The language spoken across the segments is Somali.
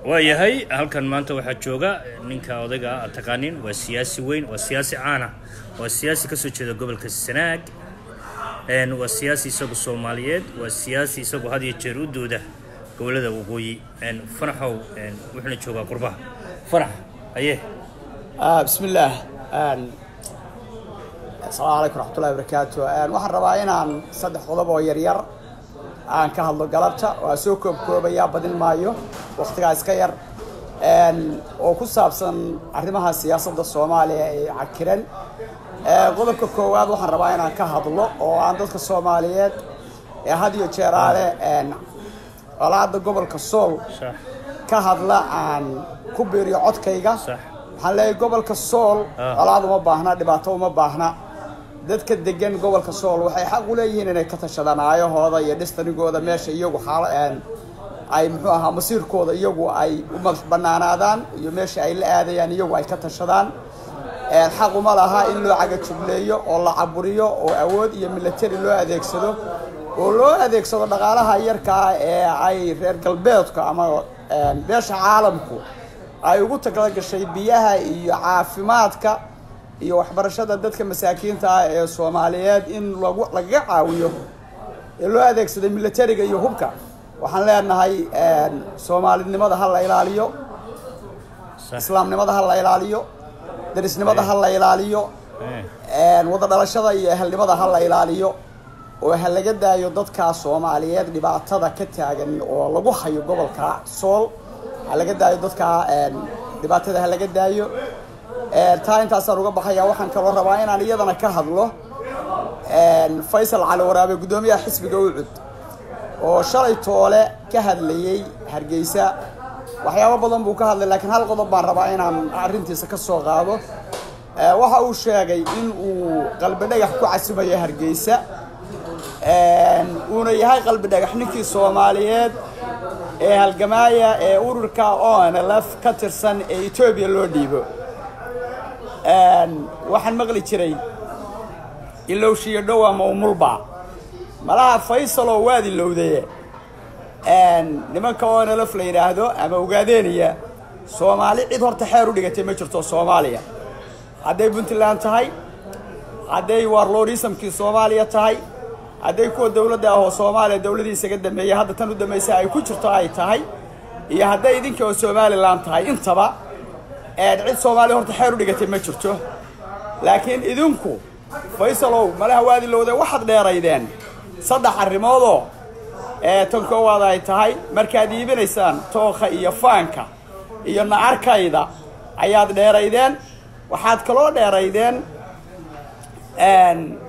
waayahay halkan maanta waxaa jooga ninka odayga aad taqaanin waa siyaasi weyn waa siyaasi caana waa siyaasi kasoo jeeda gobolka sanaag waa siyaasi isagu soomaaliyeed waa siyaasi isagu had iyo jeer u dooda gobolada waqooyi fanaxow wuxuuna joogaa qurbaha fanax aye bismi illaah asalaamu calaykum raxmatullahi barakaatu waxaan rabaa inaan saddex qodob oo yaryar aan ka hadlo galabta waa soo koobkoobayaa badin maayo waktigaa iska yar oo ku saabsan arrimaha siyaasadda soomaaliya ee cakiran qodobka koowaad waxaan rabaa inaan ka hadlo oo aan dadka soomaaliyeed ee had iyo jeeraale colaadda gobolka sool sax ka hadla aan ku biiriyo codkayga sax waxaan leeyahay gobolka sool Ah. colaad uma baahna dhibaato uma baahna dadka degan gobolka sool waxay xaq u leeyihiin inay ka tashadaan aayahooda iyo dhistanigooda meesha iyagu xaalo ay muxuu ahaa masiirkooda iyagu ay u madax banaanaadaan iyo meesha ay la aadayaan iyagu ay ka tashadaan Een, xaq uma laha in loo cagajugleeyo oo la caburiyo oo awood iyo military loo adeegsado oo loo adeegsado dhaqaalaha yarka ah ee ay reer galbeedka ama een, beesha caalamku ay ugu tagla gashay biyaha iyo caafimaadka iyo waxbarashada dadka masaakiinta ah ee soomaaliyeed in lagu lagaga caawiyo ee loo adeegsaday militariga iyo hubka waxaan leenahay een, soomaalinimada ha la ilaaliyo sax islaamnimada ha la ilaaliyo darisnimada ha la ilaaliyo Eh, een, wada dhalashada iyo ehelnimada ha la ilaaliyo oo ha laga daayo dadka soomaaliyeed dhibaatada ka taagan oo lagu hayo gobolka sool ha laga daayo dadka een, dhibaatada ha laga daayo Een, taa intaasaan uga baxaya waxaan kaloo rabaa inaan iyadana ka hadlo een, faysal cali waraabe guddoomiyaha xisbiga ucud oo shalay toole ka hadlayey hargeysa waxyaabo badan buu ka hadlay laakiin hal qodob baan rabaa inaan arrintiisa ka soo qaado Ee, waxa uu sheegay in uu qalbi dhagax ku casimayo hargeysa Een, uuna yahay qalbi dhagax ninkii soomaaliyeed ee halgamaaya ee ururka onlf ka tirsan ee etoobiya loo dhiibo Een, waxaan maqli jiray ilowshiyo dhow ama umulba malaha faysaloo waad ilowdaye Een, nimanka onlf la yidhaahdo ama ogaadeeniya soomaali cid horta xeer u dhigatay ma jirto soomaaliya hadday puntland tahay hadday warlordismkii soomaaliya tahay hadday kuwa dowladda ah oo soomaaliya dowladii isaga dambeeyey hadda tan u dambaysa ay ku jirto ay tahay iyo hadday idinka oo somalilan tahay intaba een, cid soomaaliya horta xeer u dhigatay ma jirto laakiin idinku faysalow malaha waad ilowday waxaad dheeraydeen saddex arrimoodoo ee tan koowaad ay tahay markaad iibinaysaan tookha iyo faanka iyo nacarkayda ayaad dheeraydeen waxaad kaloo dheeraydeen een,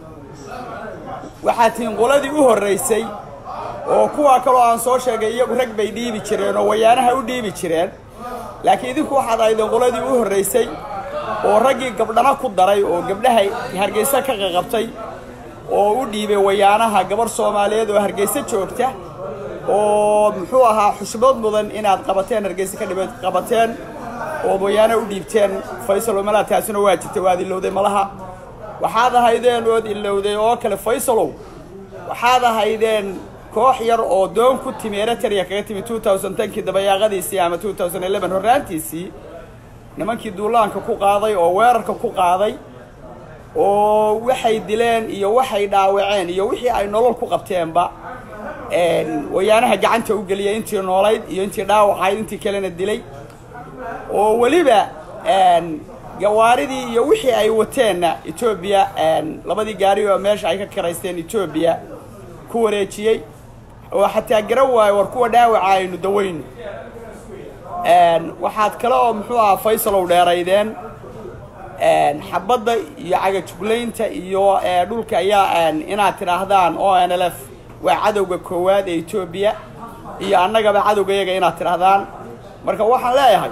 waxaad tihiin qoladii u horreysay oo kuwa kaloo aan soo sheegay iyagu rag bay dhiibi jireen oo wayaanaha u dhiibi jireen laakiin idinku waxaad ahaydeen qoladii u horreysay oo raggii gabdhana ku daray oo gabdhaha hargeysa ka qaqabtay oo u dhiibay wayaanaha gabarh soomaaliyeed oo hargeysa joogta oo muxuu ahaa xushmad mudan inaad qabateen hargeysa ka dhib qabateen ood wayaana u dhiibteen faysal oo malaha taasina waa jirtay waad ilowday malaha waxaad ahaydeen ood ilowday oo kale faysalow waxaad ahaydeen koox yar oo doon ku timi eritrea kaga timi 2010kii dabayaaqadiisii ama 2011 horraantiisii nimankii duulaanka ku qaaday oo weerarka ku qaaday oo waxay dileen iyo waxay dhaawaceen iyo wixii ay nolol ku qabteenba een, wayaanaha gacanta u geliyay intii noolayd iyo intii dhaawacayd intii kalena dilay oo weliba een, gawaaridii iyo wixii ay wateenna etoobiya een, labadii gaari oo meesha ay ka karaysteen etoobiya ku wareejiyey oo xataa garan waayo war kuwa dhaawaca aynu dawayno Een, waxaad kale oo muxuu ahaa faysalow dheeraydeen een, xabadda iyo cagajuglaynta iyo ee, dhulka ayaa een, inaad tidhaahdaan o n l f waa cadowga koowaad ee etoobiya iyo annagaba cadowgayaga inaad tidhaahdaan marka waxaan leeyahay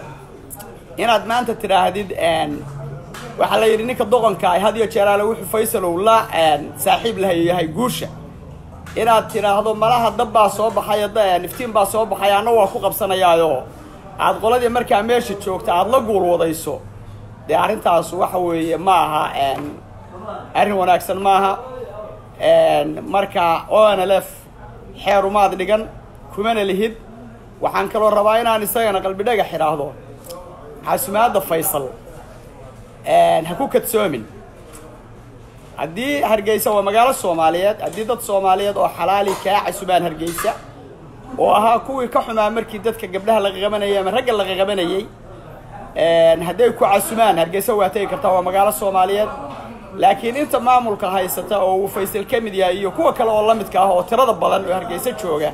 inaad maanta tidhaahdid een, waxaa la yidhi ninka doqonka ah had iyo jeeraale wuxuu faysalow la een, saaxiib lahayahay guusha inaad tidhaahdo malaha dab baa soo baxaya da- niftiin baa soo baxaya anna waa ku qabsanayaayo aad qoladii markaa meesha joogta aada la guulwadayso dee arrintaas waxa weeye ma aha een, arrin wanaagsan maaha Een, marka o n l f xeerumaad dhigan kumana lihid waxaan kaloo rabaa inaan isagana qalbi dhagax idhaahdo casumaadda faysal ha ku kadsoomin haddii hargeysa waa magaalo soomaaliyeed haddii dad soomaaliyeed oo xalaali kaa casumaan hargeysa oo ahaa kuwii ka xumaa markii dadka gabdhaha laga qabanayay ama ragga laga qabanayay hadday ku casumaan hargeysa waa tegi kartaa waa magaalo soomaaliyeed laakiin inta maamulka haysata oo uu faysal ka mid yahay iyo kuwa kale oo la midka ah oo tirada badan oo hargeysa jooga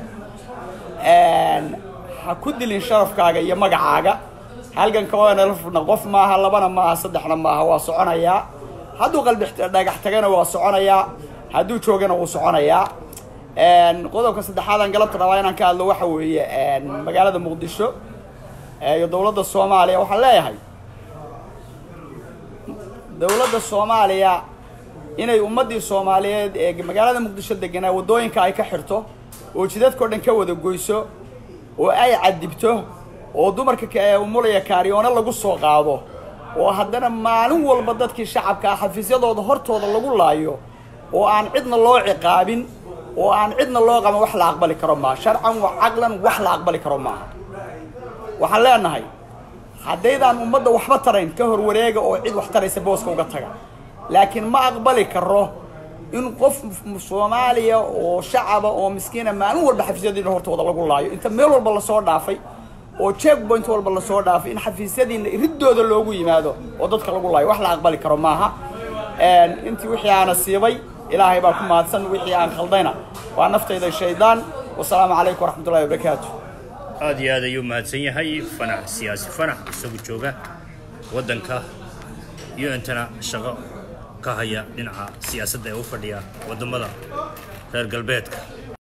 ha ku dilin sharafkaaga iyo magacaaga halganka onlfna qof maaha labana maaha saddexna maaha waa soconayaa hadduu qalbi dhagax tagana waa soconayaa hadduu joogana wuu soconayaa qodobka saddexaadan galabta rabaa inaan ka hadlo waxa weeye magaalada muqdisho iyo dowladda soomaaliya waxaan leeyahay dowladda soomaaliya inay ummaddii soomaaliyeed ee magaalada muqdisho deganaa waddooyinka ay ka xirto oo jidadkao dhan ka wada goyso oo ay cadibto oo dumarka umulaya kaariyoono lagu soo qaado oo haddana maalin walba dadkii shacabka ah xafiisyadooda hortooda lagu laayo oo aan cidna loo ciqaabin oo aan cidna loo qaban wax la aqbali karo maaha sharcan wa caqlan wax la aqbali karo maaha waxaan leenahay haddaydaan ummadda waxba tarayn ka hor wareega oo cid wax taraysa booska uga taga laakiin ma aqbali karo in qof soomaaliya oo shacaba oo miskiina maalin walba xafiisyadiina hortooda lagu laayo inta meel walba lasoo dhaafay oo check point walba lasoo dhaafay in xafiisyadiina riddooda loogu yimaado oo dadka lagu laayo wax la aqbali karo maaha intii wixii aana siibay ilaahay baa ku mahadsan wixii aan khaldayna waa naftayda shaydaan wasalaamu calaykum waraxmatullahi wabarakaatu aada iyo aad ayuu mahadsan yahay fanax siyaasi fanax isagu jooga waddanka iyo intana shaqo ka haya dhinaca siyaasadda ee u fadhiya waddamada reer galbeedka